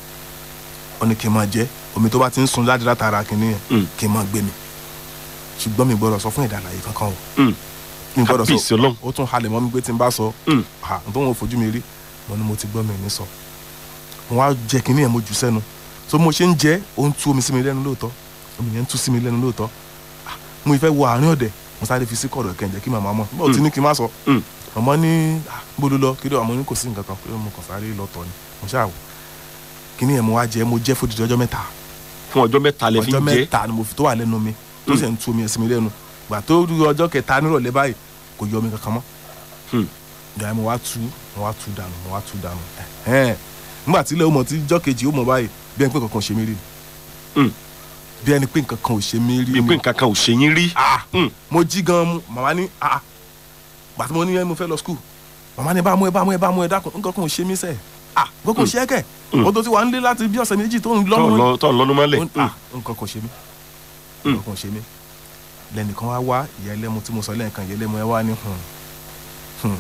ó ní kí n máa jẹ omi tó bá ti ń sun jáde látara kíní yẹn Mm. kí n máa gbé mi ṣùgbọ́n mi gbọ́dọ̀ sọ fún ìdàlàyé kankan o Mm. mi gbọ́dọ̀ kábíyèsí sọ ọlọ́run. ó tún halẹ̀ mọ́ mi pé tí n bá sọ Mm. à n tó wọn fojú mi rí mo ní mo ti gbọ́ mi ní sọ mo wá jẹ kíní yẹn mo jù sẹ́nu so mo ṣe ń jẹ ó ń tú omi sí mi lẹ́nu lóòótọ́ omi yẹn ń tú sí mi lẹ́nu lóòótọ́ Ah, mo ìfẹ́ wọ àárín ọ̀dẹ̀ mo sáré fi sí kọ̀rọ̀ kẹ̀ǹjẹ́ kí màmá mọ̀ bó ti ní kí n má sọ Mm. màmá ní "Ah, gbódò lọ kí ló àmọ́ ní kò sí nǹkan kan pé mo kàn sáré lọ tọ̀ ni mo ṣáà wò kíní yẹn mo wá jẹ mo jẹ fódìdí ọjọ́ mẹ́ta fún ọjọ́ mẹ́ta lẹ fi ọjọ́ ń jẹ́. mẹ́ta ni mo fi tó wà lẹ́nu mi tó sì ń tú omi ẹ̀ sí mi lẹ́nu gbà tó rí ọjọ́ kẹta nírọ̀lẹ́ báyìí kò yọ omi kankan mọ́ Hmm. ìgbà yẹn mo wá tú mo wá tú dànù mo wá tú dànù ẹ̀hẹ́n. nígbà tí ilé ọmọ tí jọ́ kejì ó mọ̀ báyìí bí ẹni pé kankan ò ṣe mí rí ni Hmm. bí ẹni pé nǹkan kan ò ṣe mí rí bí pé ni nǹkan kan ò ṣe yín rí. Ah, Hmm. mo jí gan mu màmá ní ah gbà tí mo ní mo fẹ́ lọ skul màmá ní bá mú ẹ bá mú ẹ bá mú ẹ dákun nǹkan kan ò ṣe mí sẹ́ẹ̀ ah nǹkan kan ò ṣe é kẹ̀ Hmm. o tó ti wà nílé láti bí ọ̀sẹ̀ méjì tó ń tọ́ lọ́mú lọ- tọ́ ń lọ́nu mọ́lẹ̀. ó ní, ah nǹkan kan ṣe mí Mm. nǹkan kan ṣe mí lẹ́nìkan wá wá ìyá ẹlẹ́mu tí mo sọ lẹ́ẹ̀kan ìyá ẹlẹ́mu ẹ wá ní hùn hùn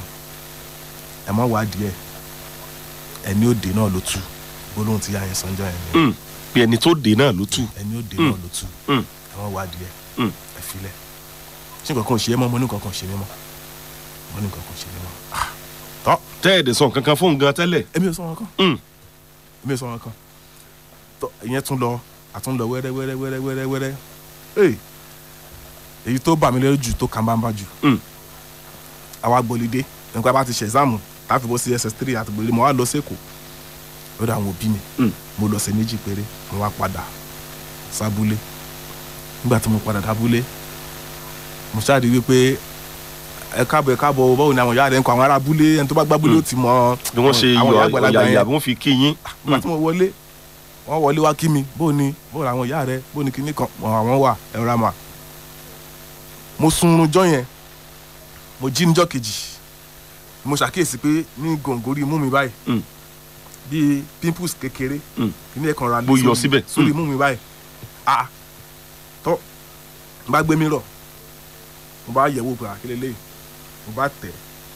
ẹ má wá díẹ̀ ẹni òde náà ló tú gbólóhùn tí yá yẹn sanjọ́ yẹn ni Mm. bí ẹni tó dé náà ló tù. ẹni òde Mm. náà ló tú Mm. ẹ má wá díẹ̀ Mm. ẹ filẹ̀ ṣé nǹkan kan ò ṣe é mọ́ mo ní nǹkan kan ò ṣe mí mọ́ mo ní nǹkan kan ò ṣe mí mọ́ Ah, tọ́ tẹ́ ẹ̀dẹ̀ sọ nǹkan kan fún un gan tẹ́lẹ̀. èmi ò sọ wọn kan Mm. èmi ò sọ wọn kan tọ́ ìyẹn tún lọ àtún lọ wẹ́rẹ́ wẹ́rẹ́ wẹ́rẹ́ wẹ́rẹ́ wẹ́rẹ́ Hey, èyí tó bà mí lẹ́rù jù tó kàn bá ń bá jù Mm. àwa gbọ́lidé nípa bá ti ṣe ẹ̀sáàmù láti bọ́ sí ss three àti gbòlidé mo wá lọ sẹ́kọ̀ọ́ lọ́dọ̀ àwọn òbí mi Mm. mo lọ sí méjì péré mo wá padà sábúlé nígbà tí mo padà dábúlé mo ṣáà rí wípé ẹ káàbọ̀ ẹ káàbọ̀ báwo ni àwọn ìyá rẹ̀ ń kọ́ àwọn ará abúlé ẹni tó bá gbábúlé ó ti mọ bí wọ́n ṣe àwọn yọ ìyá àgbàlagbà ọ̀yà yẹn ìyá bí wọ́n fi kí yín. nígbà tí mo wọlé wọ́n wọlé wá kí mi bó ni bó làwọn ìyá rẹ bó ni kinní kan wọn àwọn wà ẹ̀rọ àmà mo sunrun jọ yẹn mo jí níjọ́ kejì mo ṣàkíyèsí pé ní gòǹgòrí imú mi báyìí Mm. bíi pimples kékeré Mm. kíní ẹ̀ kan ra Bó yọ síbẹ̀. sórí Mm. imú mi báyìí ah tọ́ n bá gbé mi rọ̀ mo bá yẹ̀wò pé àkílẹ̀ lẹ́yìn mo bá tẹ̀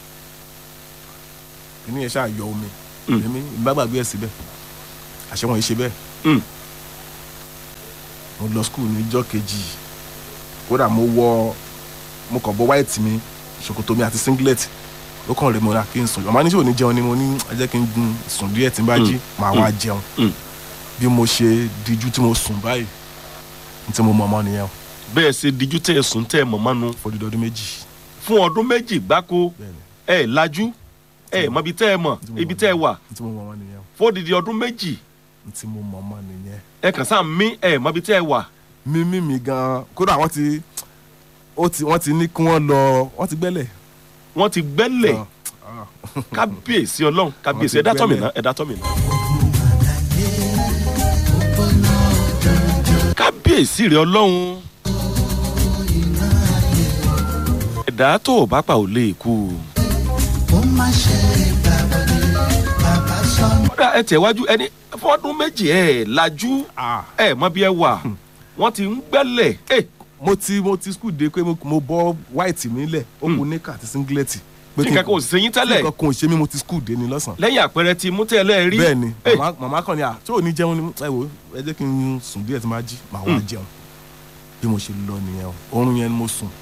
kíní yẹn ṣáà yọ omi Mm. èmi ìbá gbàgbé ẹ̀ síbẹ̀ àṣẹ wọn yìí ṣe bẹ́ẹ̀ Mm. mo lọ skul níjọ́ kejì kódà mo wọ mo kàn bọ white mi ṣòkòtò mi àti singlet ó kàn rè mo ra kí n sùn ọmọ níṣẹ́ ò ní jẹun ni mo ní ẹ jẹ́ kí n gun sùn díẹ̀ tí n bá jí màá wá jẹun Mm. bí mo ṣe díjú tí mo sùn báyìí n tí mo mọ ọmọ nìyẹn o bẹ́ẹ̀ ṣe díjú tẹ́ ẹ sùn tẹ́ ẹ mọ̀ mánu fọdún ọdún méjì fún ọdún méjì gbáko bẹ́ẹ̀ni ẹ lajú ẹ mọ ibi tẹ́ ẹ mọ̀ ibi tẹ́ ẹ wà n tí mo mọ ọmọ nìyẹn o fódìdí ọdún méjì n tí mo mọ ọmọ nìyẹn ẹ kàn sáà mí ẹ mọ ibi tẹ́ ẹ wà. mímí mi gan kódà wọ́n ti ó ti wọ́n ti ní kí wọ́n lọ wọ́n ti gbẹ́lẹ̀ wọ́n ti gbẹ́lẹ̀ Ah, ah. kábíyèsí ọlọ́run kábíyèsí ti ẹ̀dá tọ́ mi gbẹ́lẹ̀. ná ẹ̀dá tọ́ mi ná. kábíyèsí rẹ ọlọ́run ẹ̀dá tó o bá pa ò lè kú. ó má ṣe gbàgbọ́dé bàbá sọ kódà ẹ tẹ̀wájú ẹni fọ́dún méjì ẹ̀ lajú Ah, ẹ̀ mọ bí ẹ wà wọ́n ti ń gbẹ́lẹ̀ ẹ̀ mo ti mo ti school dé pé mo mo bọ́ white mi lẹ̀ ó kù níkà àti singlet pé tí kí n- nǹkan kan ò sí yín tí tẹ́lẹ̀ nǹkan kan ò ṣe mí mo ti school dé ni lọ́sàn-án lẹ́yìn àpẹẹrẹ ti mú tẹ́lẹ̀ rí bẹ́ẹ̀ ni Ẹ̀, màmá- màmá kan ni à tí ò ní jẹun ni ẹ wò ẹ jẹ́ kí n sùn díẹ̀ tí n bá jí màá wá jẹun bí mo ṣe lọ nìyẹn o oorun yẹn ni mo sùn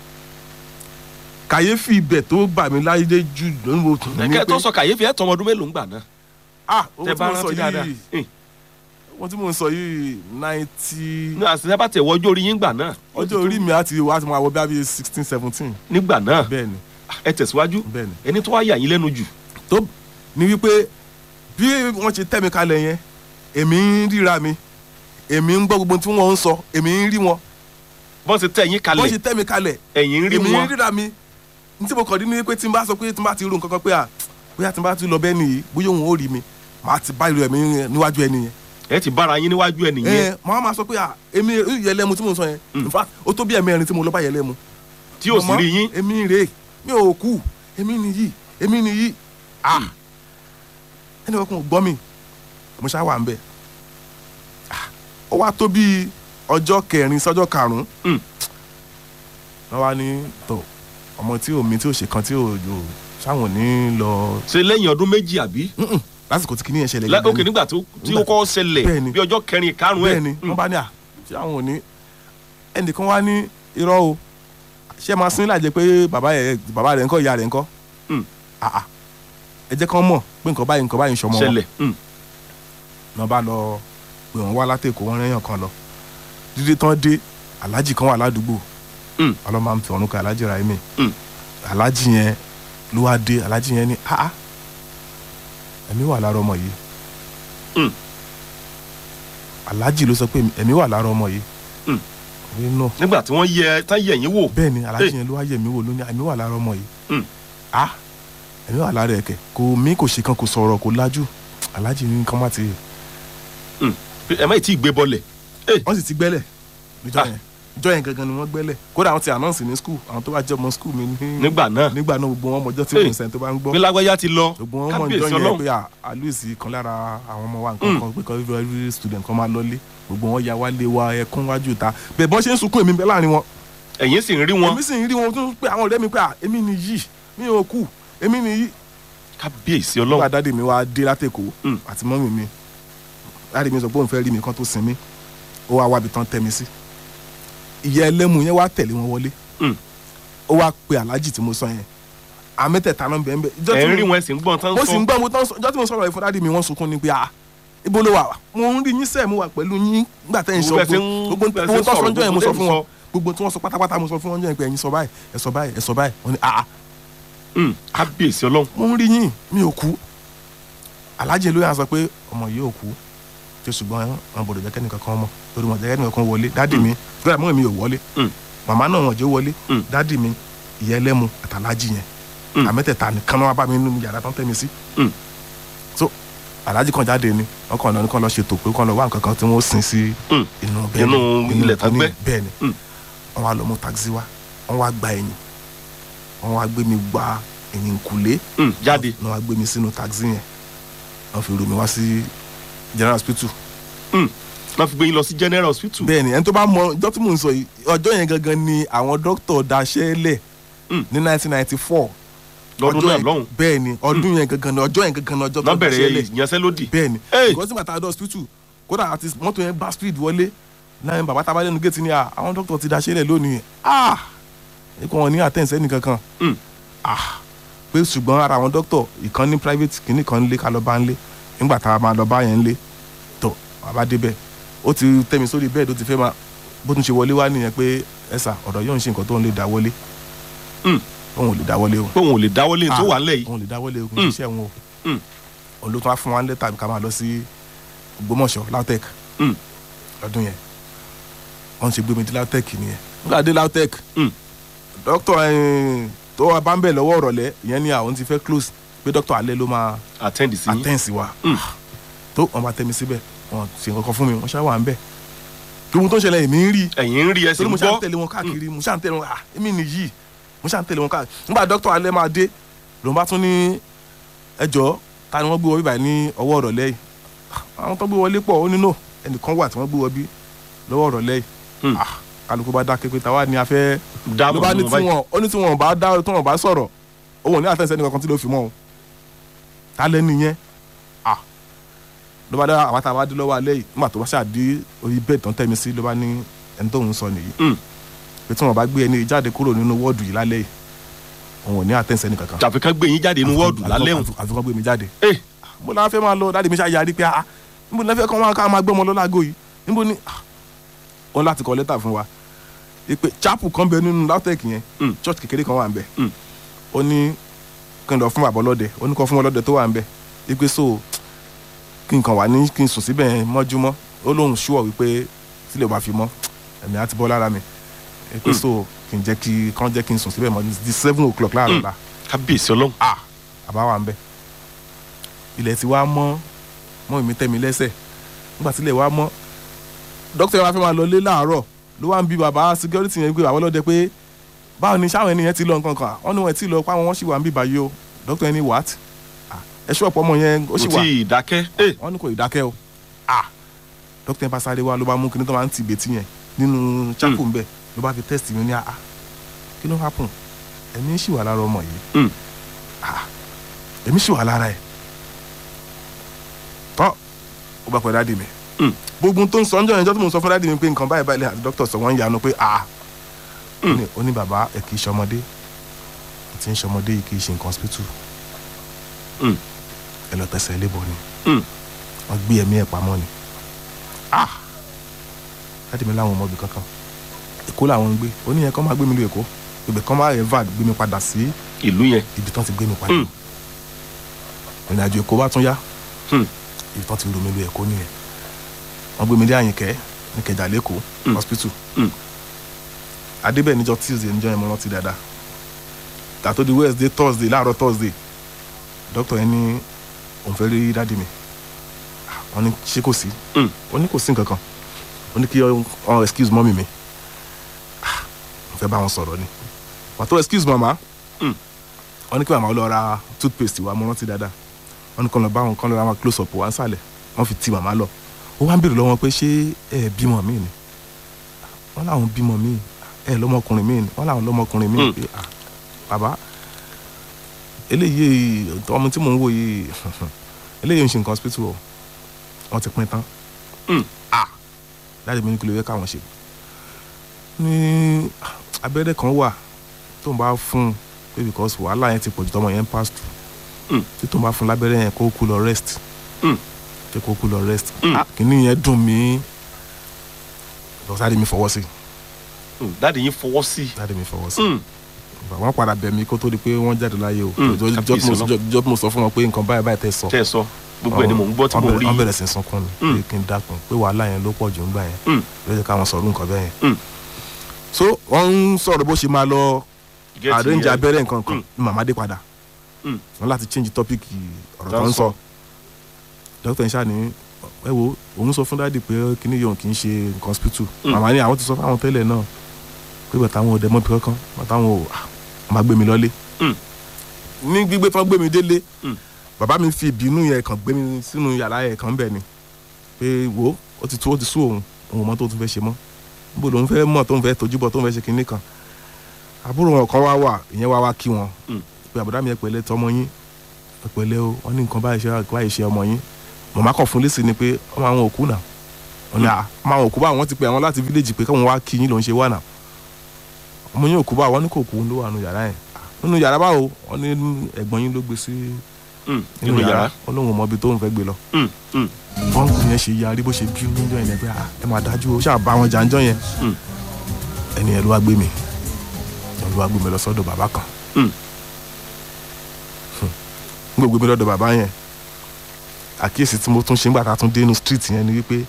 kàyéfì ibẹ̀ tó bà mí láyé jù lónìí mo tún ní kẹ́ pé tó sọ kàyéfì ẹ̀ tọmọ ọdún mélòó ń gbà náà ah owó tẹ tí bá mo sọ rántí dáadáa yìí Ẹ̀, owó tí mo sọ yìí ninety ní àṣìṣe bá tẹ̀ wọ ọjọ́ orí yín gbà náà ọjọ́ orí mi àti wá ti máa wọ bí i sixteen seventeen nígbà náà bẹ́ẹ̀ ni ẹ tẹ̀síwájú bẹ́ẹ̀ ni ẹni tó wá yà yín lẹ́nu jù tó ní wípé bí wọ́n ṣe tẹ́ mi kalẹ̀ yẹn èmi ń ríra mi èmi ń gbọ́ gbogbo tí wọ́n ń sọ èmi ń rí wọn bọ́n ṣe tẹ̀ yín wọ́n kalẹ̀ ṣe tẹ́ mi kalẹ̀ ẹ̀yìn ń rí èmi ń wọn ríra mi ní tí mo kàn dín ní pé tí n bá sọ pé tí n bá ti rò nǹkan kan pé à bóyá tí n bá ti lọ bẹ́ẹ̀ nìyí bóyá òun ò rí mi màá ti bá ìlú ẹ̀mí níwájú ẹni yẹn ẹ ti bára yín níwájú ẹ nìyẹn ẹ màá máa sọ pé à èmi yẹlẹ́mu tí mo sọ yẹn in fact ó tó bí ẹ̀mẹ́rin tí mo lọ bá yẹlẹ́mu tí ò sì Màmá, rí yín èmi rè é mi ò kú èmi nìyí èmi nìyí ah ẹni kankan ò gbọ́ mi mo ṣáà wà ń bẹ̀ Ah, ó wá tó bíi ọjọ́ kẹrin sọ́jọ́ karùn-ún Mm. wọ́n wá ní tó ọmọ tí omi tí ò ṣe kan tí ò yò sáwọn ò ní lọ ṣe lẹ́yìn ọdún méjì àbí Mm-mm. lásìkò tí kìíní yẹn ṣẹlẹ̀ Lá- gangan òkè ni. nígbà tó tí ó Nígbà- kọ́ ṣẹlẹ̀ Bẹ́ẹ̀ni. bí ọjọ́ kẹrin karùn-ún ẹ̀ bẹ́ẹ̀ ni wọ́n bá ní à ṣé àwọn ò ní ẹnìkan wá ní irọ́ o ṣé ẹ máa sin láàjẹ pé bàbá yẹ bàbá rẹ̀ ńkọ́ ìyá rẹ̀ ńkọ́ Mm. Ah, ah. ẹ jẹ́ kán mọ̀ pé nǹkan báyìí nǹkan báyìí ń ṣọmọ wọn ṣẹlẹ̀ Mm. náà bá lọ pé wọ́n wá látẹ̀kọ́ wọn rẹ́yàn kan lọ dídé tán dé aláàjì kan wà ládùúgbò Mm. ọlọ́mọ àmì ọ̀run kan aláàjì Raimi Mm. aláàjì yẹn ló wá dé aláàjì yẹn ní ah ah, ẹ̀mí wà lára ọmọ yìí Mm. aláàjì ló sọ pé ẹ̀mí wà lára ọmọ yìí Mm. ní náà nígbà tí wọ́n yẹ tán yẹ̀ yín wò bẹ́ẹ̀ ni aláàjì Hey. yẹn ló wá yẹ̀ mí wò lónìí ẹ̀mí wà lára ọmọ yìí Mm. ah ẹ̀mí wà lára ẹ̀kẹ́ kò mí kò ṣe kan kò sọ̀rọ̀ kò lajú aláàjì ní kán má ti ẹ má ì tí ì gbé bọ́lẹ̀ wọ́n sì ti gbẹ́lẹ̀ níjọ́ Ah. yẹn ìjọ́ yẹn gangan ni wọ́n gbẹ́lẹ̀ kódà àwọn ti announce ní school àwọn tó bá jẹ́ ọmọ school mi ní nígbà náà nígbà náà gbogbo wọn mọjọ́ tí Hey. mo ń sẹ́ni tó bá ń gbọ́ bí lágbájá ti lọ gbogbo wọn mọ̀ kábíyèsí ìjọ́ yẹn ọlọ́run pé àlùsí kan lára àwọn ọmọ wa nǹkan kan pé kan every student kan máa lọlé gbogbo wọn ya wálé wa ẹkún wájú ta bẹ́ẹ̀ bọ́n ṣe ń sunkún èmi bẹ́ẹ̀ láàrin wọn ẹ̀yìn sì ń rí wọn èmi sì ń rí wọn tó ń pè àwọn ọ̀rẹ́ mi pé à èmi nìyí mi ò kú èmi nìyí kábíyèsí nígbà ọlọ́run dáàdì mi wá dé látẹ̀kọ́ Mm. àti mọ́mì mi dáàdì mi sọ pé òun fẹ́ rí mi kan tó sinmi ó wá wábi tán tẹ́ mi sí ìyá ẹlẹ́mu yẹn wá tẹ̀lé wọn wọlé Mm. ó wá pe aláàjì tí mo sọ yẹn àmẹ́tẹ̀ẹ̀ta náà bẹ́ẹ̀ bẹ́ẹ̀ ẹ̀ ń rí wọn ẹ̀ sì ń gbọ́n tán mo sì ń sọ gbọ́ mo tán sọ ìjọ́ tí mo sọ̀rọ̀ yìí fún dáàdì mi wọ́n sunkún ni pé ah ibo ló wà mo ń rí yín sẹ́ẹ̀ mo wà pẹ̀lú yín nígbà tẹ́ ń sọ Gbogbo ẹ̀ ṣe ń- gbogbo bẹ́ẹ̀ ṣe gbogbo ń tó sọ sọ̀rọ̀, ọjọ́ yẹn mo gbogbo sọ fún tẹ́ ń wọn gbogbo tí wọ́n sọ pátápátá mo sọ fún wọn ọjọ́ yẹn pé ẹ̀yin sọ báyìí ẹ̀ sọ báyìí ẹ̀ sọ báyìí wọ́n ní ah Mm, kábíyèsí ọlọ́run mo ń rí yín mi ò kú alájẹ ló yà sọ pé ọmọ yìí ò kú tí ṣùgbọ́n wọn bọ̀dọ̀ jẹ́ kẹ́nìkan kan mọ̀ torí wọn jẹ́ kẹ́nìkan kan wọlé dádì mi fúlẹ̀ mọ́ mi ò wọlé Mm. màmá náà wọn jẹ́ wọlé Mm. dádì mi ìyá ẹlẹ́mu àtàlájì yẹn Mm. àmẹ́tẹ̀ẹ̀ta nìkan náà wá bá mi nínú yàrá tán tẹ́ mi sí. Mm. so alájì kan jáde ni wọn kàn lọ ní kàn lọ ṣètò pé kàn lọ wá nǹkan kan tí wọ́n sin sí Mm. inú bẹ́ẹ̀ Inú ilẹ̀ tán gbẹ́. bẹ́ẹ̀ ni Mm. wọ́n wá lọ mú taxi wá wọ́n wá gba ẹ̀yìn wọ́n wá gbé mi gba ẹ̀yìn kùlé Mm, jáde wọ́n wá gbé mi sínú taxi yẹn wọ́n fi rù mí wá sí general hospital. wọ́n fi gbé yín lọ sí general hospital bẹ́ẹ̀ ni ẹni tó bá mọ ọjọ́ tí mò ń sọ yìí ọjọ́ yẹn gangan ni àwọn dókítà daṣẹ́ lẹ̀ Mm. ní 1994 lọ́dún Ọjọ́ náà yẹn- lọ́hùn bẹ́ẹ̀ ni ọdún yẹn gangan ni ọjọ́ yẹn gangan ni ọjọ́ náà tó daṣẹ́ bẹ̀rẹ̀ lẹ̀ ìyanṣẹ́lódì bẹ́ẹ̀ ni Hey! because nígbà tá a dọ̀ hospital kódà àti mọ́tò yẹn bá speed wọlé náà bàbá tá a bá lẹ́nu gate ni à àwọn dókítà ti daṣẹ́ lẹ̀ lónìí ah ikú wọn ní àtẹ̀sẹ́ nìkan kan Mm. ah pé ṣùgbọ́n ara àwọn dókítà ìkan ní private kìíní kan ń lé ká lọ bá ń lé nígbà tá a máa lọ bá yẹn ń lé tó bàbá débẹ̀ ó ti tẹ́ mi sórí bẹ́ẹ̀dì ó ti fẹ́ máa bó tún ṣe wọlé wá nìyẹn pé ẹ̀sà ọ̀dọ̀ yóò ń ṣe nǹkan tó ń lè dá wọlé Mm. òun ò lè dá wọlé o pé òun ò lè dáwọ́lé tó Ah. wà nílẹ̀ yìí òun ò lè dá wọlé o kò Mm. ní ṣiṣẹ́ wọn o Mm. òun ló tún wá fún wa lẹ́tà ká máa lọ sí Ògbómọ̀ṣọ́ LAUTECH Mm. lọ́dún yẹn wọ́n ṣe gbé mi dé LAUTECH nìyẹn nígbà dé LAUTECH Mm. dókítà eh, tó wà bá ń bẹ̀ lọ́wọ́ ọ̀rọ̀lẹ́ ìyẹn ni àwọn ti fẹ́ close pé dókítà alẹ́ ló máa attend sí yín attend sí wa Mm. tó wọn bá tẹ́ mi síbẹ̀ wọn ṣe nǹkan kan fún mi wọ́n ṣáà wà ń bẹ̀ gbogbo tó ń ṣẹlẹ̀ èmi ń rí ẹ̀yìn ń rí ẹsẹ̀ torí ń mo ṣáà ń gbọ́ tẹ̀lé wọn káàkiri mo ṣáà ń tẹ̀lé wọn ah èmi nìyí mo ṣáà ń tẹ̀lé wọn káàkiri nígbà dókítà alẹ́ máa dé lòun bá tún ní ẹjọ́ ta ni wọ́n gbé wọ bíbá ní ọwọ́ ọ̀rọ̀ lẹ́yìn àwọn tó gbé wọlé pọ̀ ó nínú ẹnìkan wà tí wọ́n gbé wọ bí lọ́wọ́ ọ̀rọ̀ lẹ́yìn Hmm. Ah, kálukú bá dákẹ́ pé táwa ni a fẹ́ ló dáàbò bá ní mú tí báyìí. wọn ó ní tí wọn bá dá tí wọn bá sọ̀rọ̀ òun ò ní àtẹ̀sẹ̀ nìkan tí ló fi mọ́ o ta lẹ́nu yẹn ah ló bá dá àwọn tá a bá dé lọ́wọ́ alẹ́ yìí nígbà tó bá ṣàdé orí bẹ́ẹ̀ tán tẹ̀mí sí ló bá ní ẹni tóun sọ nìyí Hmm. pé tí wọn bá gbé ẹni yìí jáde kúrò nínú wọ́ọ̀dù yìí lálẹ́ yìí òun ò ní àtẹ̀sẹ̀ nìkan kan tàfi kan gbé yín jáde inú wọ́ọ̀dù lálẹ́ òun. àfikún gbé mi jáde Eh. mo náà fẹ́ máa lọ dáàdi mi ṣáà yarí pé ah níbo ni wọ́n fẹ́ kọ́ wọn ká máa gbé ọmọ lọ́lágò yìí níbo ni ah wọn láti kọ lẹ́tà fún wa pé chapel kan bẹ nínú LAUTECH yẹn Mm. church kékeré kan wà ń bẹ Mm. ó ní kí n lọ fún bàbá ọlọ́dẹ ó ní kọ́ fún ọlọ́dẹ tó wà ń bẹ wípé so kí n kàn wá ní kí n sùn síbẹ̀ yẹn mọ́júmọ́ ó lóun ṣúọ̀ wípé sílẹ̀ ò bá fi mọ́ ẹ̀mí á ti bọ́ lára mi wípé Mm. so kí n jẹ́ kí kàn jẹ́ kí n sùn síbẹ̀ mọ́ di seven o'clock láàárọ̀ la kábíyèsí ọlọ́run. ah àbá wà ń bẹ ilẹ̀ ti wá mọ́ mọ́ ìmí tẹ́mi lẹ́sẹ̀ nígbà tí ilẹ̀ wá mọ́ dókítà wa fẹ́ máa lọ lé láàárọ̀ ló wá ń bi bàbá security yẹn pé bàbá ọlọ́dẹ pé báwo ni sáwọn ènìyàn ti lọ nǹkan kan wọ́n ní wọ́n ti lọ pa wọn wọ́n sì wà ń bí báyìí o dókítà yẹn ní what Ah, ẹ ṣọ́ ọ̀pọ̀ ọmọ yẹn ó sì kò wà tí ì dákẹ́. Eh, wọ́n ní kò ì dákẹ́ o ah dókítà yẹn bá sáré wá ló bá mú kinní tó máa ń ti ìbètí yẹn nínú chapel ńbẹ ló bá fi test mi ní ah kí ló happen ẹ̀mí sì wà lára ọmọ yìí Mm. ah ẹ̀mí sì wà lára ẹ̀ tọ́ ó bá pẹ́ dáàdì mi Mm. gbogbo tó ń sọ ọ́njọ́ yẹn jọ́ tó mò ń sọ fún dáàdì mi pé nǹkan báyìí báyìí àti dókítà sọ wọ́n ń yanu pé ah ó ní- ó ní bàbá ẹ̀ kì í ṣọmọdé ẹ̀ tí ń ṣọmọdé yìí kì í ṣe nǹkan hospital Mm. ẹ lọ tẹsẹ̀ ilé bọ̀ ni Mm. wọ́n gbé ẹ̀mí ẹ̀ pamọ́ ni ah dáàdì mi láwọn ọmọbì kankan èkó làwọn ń gbé ó ní yẹn kọ́ máa gbé mi lọ èkó ibẹ̀ kọ́ máa evad gbé mi padà sí ìlú yẹn. ibi tán ti gbé mi padà Mm. ìrìn àjò èkó bá tún yá Mm. ibi tán ti rú mi lọ èkó nìyẹn wọ́n gbé mi dé àyìnkẹ́ ní kẹjà lẹ́kọ̀ọ́ Mm. hospital Mm. adébẹ̀ níjọ́ tuesday níjọ́ yẹn mo rántí dáadáa tàtó di wednesday thursday láàárọ̀ thursday doctor yẹn ní òun fẹ́ rí dáàdi mi Ah, wọ́n ní ṣé kò sí Mm. ó ní kò sí nǹkan kan ó ní kí ọ excuse mọ́mì mi Ah, mo fẹ́ bá wọn sọ̀rọ̀ ni pàtó excuse mama Mm. wọ́n ní kí màmá lọ ra toothpaste wa mo rántí dáadáa wọ́n ní kàn lọ bá wọn kàn lọ ra wọn close up wá sàlẹ̀ wọ́n fi ti màmá lọ ó wá ń béèrè lọ́wọ́ pé ṣé ẹ bímọ mi ni wọ́n láwọn bímọ mi ẹ lọ́mọkùnrin mi ni wọ́n láwọn lọ́mọkùnrin mi Mm. pé ah bàbá eléyìí ọmọ tí mò ń wò yìí eléyìí ń ṣe nǹkan hospital o wọ́n ti pín tán Mm. ah láti mi ní kí ló yẹ káwọn ṣe ní abẹ́rẹ́ kan wà tó ń bá fún un pé because wàhálà yẹn ti pọ̀jù tọmọ yẹn ń pass through Mm. tí tó ń bá fún un lábẹ́rẹ́ yẹn kó kú lọ rest Mm. pé kó kú lọ rest Mm. ah kìíní yẹn dùn mí lọ́sàdé mi fọwọ́ sí Mm, dáàdi yín fọwọ́ sí. dáadé mi fọwọ́ sí Mm, wọ́n padà bẹ̀ mí kó tó di pé wọ́n jáde láyé o Mm, Jọ- jọ- kábíyèsí jọ- jọ- jọ tí mo sọ fún wọn pé nǹkan báyìí báyìí tẹ́ sọ tẹ́ ẹ sọ gbogbo ẹ̀ ni mò ń gbọ́ tí Wọ́n mò ń bẹ̀rẹ̀- rí. wọ́n bẹ̀rẹ̀ sí í sunkún mi Mm. pé kí n dákun pé wàhálà yẹn ló pọ̀ jù ńgbà yẹn Mm. ló jẹ́ káwọn sọ̀rọ̀ nǹkan bẹ́ẹ̀ Mm. yẹn so wọ́n ń sọ̀rọ̀ bó ṣe máa lọ Get arrange yẹn. abẹ́rẹ́ nǹkan kan Mm. ní màmá dé padà Mm. wọ́n láti change topic ọ̀rọ̀ Tó tó ń ń sọ. sọ dókítà ìṣá ni ẹ wo òun sọ fún dáàdì pé kíní yòówù kì í ṣe nǹkan hospital Mm. màmá ni àwọn ti sọ fáwọn tẹ́lẹ̀ náà pé bàtà àwọn òde mọ́bì kankan bàtà àwọn ò ah, máa gbé mi lọ́lé Mm. ní gbígbé tán gbé mi délé Mm. bàbá mi fi ìbínú yẹn kàn gbé mi sínú yàrá yẹn kàn bẹ̀ ni pé wo ó ti tú ó ti sú òun òun ò mọ tó tún fẹ́ ṣe mọ́ níbo lòun fẹ́ mọ̀ tó ń fẹ́ tójú bọ̀ tó ń fẹ́ ṣe kinní kan àbúrò wọn kan wá wà ìyẹn wá wá kí wọn Mm. pé àbúrò mi ẹ pẹ̀lẹ́ tọmọ yín ẹ pẹ̀lẹ́ o wọ́n ní nǹkan báyìí ṣe báyìí ṣe ọmọ yín màmá kàn fún lẹ́sìn ni pé ọmọ àwọn òkú náà wọ́n ní à ọmọ àwọn òkú bá wọn ti pè àwọn láti fíléèjì pé káwọn wá kí yín lòún ṣe wà náà ọmọ yín òkú bá wọn ní kò kú ló wà nù yàrá yẹn nínú yàrá báwo wọ́n ní ẹ̀gbọ́n yín ló gbé sí Mm, nínú yàrá. wọ́n lóun ò mọ ibi tóun fẹ́ gbé lọ Mm, mm, bọ́ǹkù yẹn ṣe yarí bó ṣe bí níjọ́ yẹn pé ah, ẹ máa dájú o ṣáà bá wọn jàǹjọ́ yẹn Mm. ẹni ẹ ló wá gbé mi ẹ ló wá gbé mi lọ sọ́dọ̀ bàbá kan Mm. n kò gbé mi lọ́dọ̀ bàbá yẹn àkíyèsí tí mo tún ṣe nígbà tá a tún dé inú street yẹn ni wípé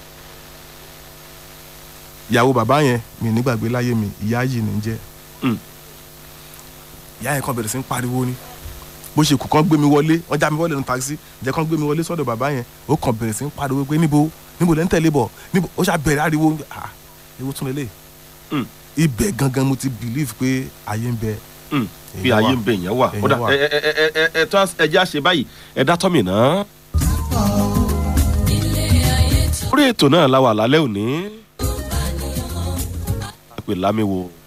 ìyàwó bàbá yẹn mi nígbàgbé láyé mi ìyá yìí ní í jẹ́ Mm. ìyá yẹn kan bẹ̀rẹ̀ sí ń pariwo ni bó ṣe kù kán gbé mi wọlé wọ́n já mi wọlé ní taxi jẹ́ kán gbé mi wọlé sọ́dọ̀ bàbá yẹn ó kàn bẹ̀rẹ̀ sí ń pariwo pé níbo níbo lẹ́ ń tẹ̀lé bọ̀ níbo ó ṣá bẹ̀rẹ̀ ariwo ah ewu tún lélẹ̀ Mm. ibẹ̀ gangan mo ti believe pé ayé ń bẹ Mm, bí Èèyàn ayé wà. ń bẹ èèyàn wà Èèyàn kódà wà. ẹ ẹ ẹ ẹ ẹ ẹ tó ẹjẹ àṣẹ báyìí ẹ dá tọ́mì náà. orí ètò náà la wà lálẹ́ òní. a pè lámiwo